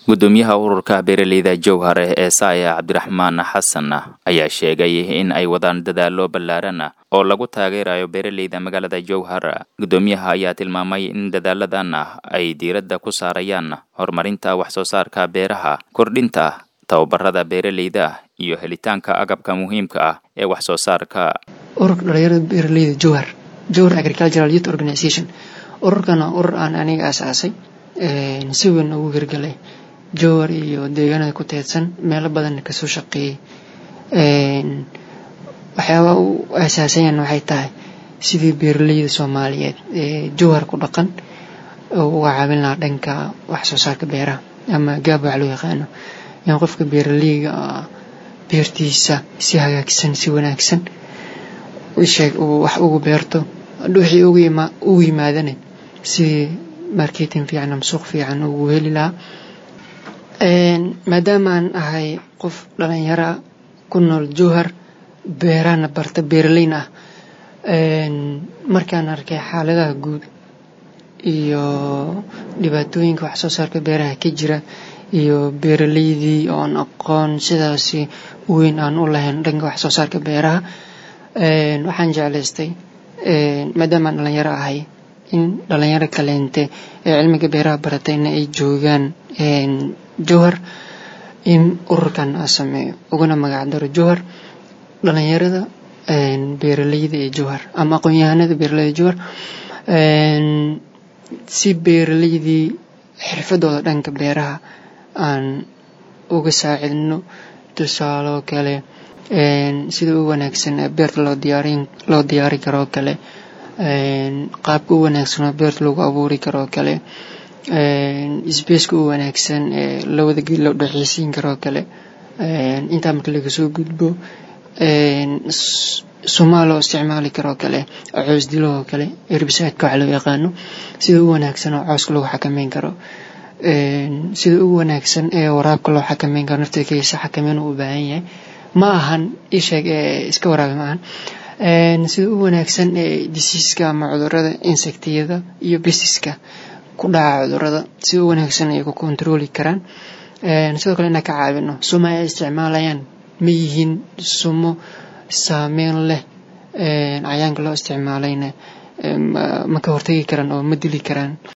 gudoomiyaha ururka beeraleyda jowhare ee saaya cabdiraxmaan xasan ayaa sheegay in ay wadaan dadaalo ballaaran oo lagu taageerayo beeraleyda magaalada jowhar gudoomiyaha ayaa tilmaamay in dadaaladan ay diiradda ku saarayaan horumarinta wax soo saarka beeraha kordhinta tababarada beeraleyda iyo helitaanka agabka muhiimka ah ee wax soo saarka ururka dhalinyarada beeraleyda jowhar jowhar agricultural youth organization ururkana urur aan aniga aasaasay si weyn ugu hirgalay jowhar iyo deegaanada ku teedsan meelo badanna kasoo shaqeeyey waxyaaba u aasaasayan waxay tahay sidii beeraleyda soomaaliyeed ee jowhar ku dhaqan uga caawin lahaa dhanka wax soo saarka beeraha ama gaab wax loo yaqaano in qofka beeraleyga beertiisa si hagaagsan si wanaagsan sheeg uu wax ugu beerto wixii ugu yimaadana sidii marketing fiican ama suuq fiican ugu heli lahaa maadaama aan ahay qof dhalinyara ku nool jowhar beerahana barta beeraleyna ah markaan arkay xaaladaha guud iyo dhibaatooyinka wax soo saarka beeraha ka jira iyo beeraleydii oon aqoon sidaasi weyn aan u lahayn dhanka wax soo saarka beeraha waxaan jeclaystay maadaama aan dhalinyaro ahay in dhalinyaro kaleente ee cilmiga beeraha baratayna ay joogaan jowhar in ururkan aa sameeyo uguna magacdaro jowhar dhalinyarada beeraleyda ee jowhar ama aqoon-yahanada beeraleyda jowhar si beeraleydii xirfadooda dhanka beeraha aan uga saacidno tusaaloo kale sida u wanaagsan beerta loo diyaarin loo diyaari karoo kale qaabka u wanaagsanoo beerta lagu abuuri karoo kale sbaceka u wanaagsan ee labada geed loo dhexeysiin karoo kale intaa marka laga soo gudbo sumaa loo isticmaali karoo kale coos dilahoo kale erbisaadka wax loo yaqaano sida u wanaagsan oo cooska lagu xakameyn karo sida ugu wanaagsan ee waraabka loo xakameyn karo naftirkiisa xakameyn uu u baahan yahay ma ahan isheeg ee iska waraabi ma ahan sida u wanaagsan ee disiiska ama cudurada insectiyada iyo bisiska ku dhaca cudurada sida u wanaagsan ay ku kontarooli karaan sidoo kale inaan ka caawino suma ay isticmaalayaan ma yihiin sumo saameyn leh cayaanka loo isticmaalayna ma ka hortagi karaan oo ma dili karaan